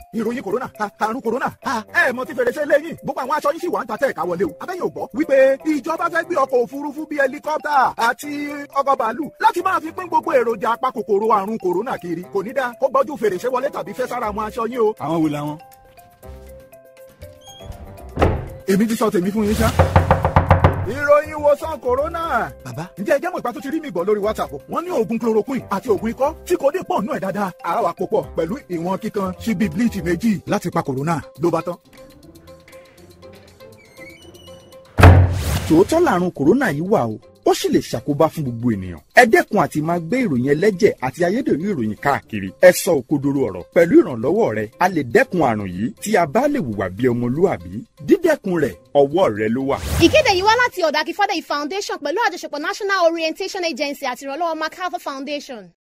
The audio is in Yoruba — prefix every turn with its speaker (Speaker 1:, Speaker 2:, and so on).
Speaker 1: ìròyìn kòrónà àrùn kòrónà ẹ mọ tí fèrèsé lẹ́yìn gbogbo àwọn aṣọ yín sì wà ń ta tẹ́ ẹ̀ka wọlé o abẹ́yẹ̀ ò gbọ́ wípé ìjọba fẹ́ gbé ọkọ̀ òfurufú bíi ẹlikọ́pítà àti ọkọ̀ bàálù láti máa fi pín gbogbo èròjà apakòkòrò àrùn kòrónà kiri kò ní dáa kó gbọ́jú fèrèsé wọlé tàbí fẹ́ sára àwọn aṣọ yín o.
Speaker 2: àwọn wo làwọn.
Speaker 1: èmi ti sọ tèmi fún yín ṣá. ìròyìn ìwòsàn kòrónà.
Speaker 2: bàbá
Speaker 1: ǹjẹ́ ẹ jẹ́ mọ̀ ìpá tó ti rí mi gbọ́ lórí whatsapp wọ́n ní oògùn chloroquine àti oògùn ikọ́ tí kò dé pọ̀ nù ẹ̀ dáadáa àá wà pòpọ̀ pẹ̀lú ìwọ̀n kíkan ṣíbí bleach méjì láti pa kòrónà ló bá tán.
Speaker 3: tòótọ́ làrùn kòrónà yìí wà o ó sì lè ṣàkóbá fún gbogbo ènìyàn. ẹ dẹ́kun àti máa gbé ìròyìn ẹlẹ́jẹ̀ àti ayédèrú ìròyìn káàkiri. ẹ sọ òkodoro ọ̀rọ̀ pẹ̀lú ìrànlọ́wọ́ rẹ a lè dẹ́kun àrùn yìí tí a bá lè hùwà bí ọmọlúàbí. dídẹ́kun rẹ̀ ọwọ́ rẹ ló wà.
Speaker 4: ìkéde yìí wá láti ọ̀dà Akífádé foundation pẹ̀lú àjọṣepọ̀ National Orientation Agency àti ìrànlọ́wọ́ MacArthur Foundation.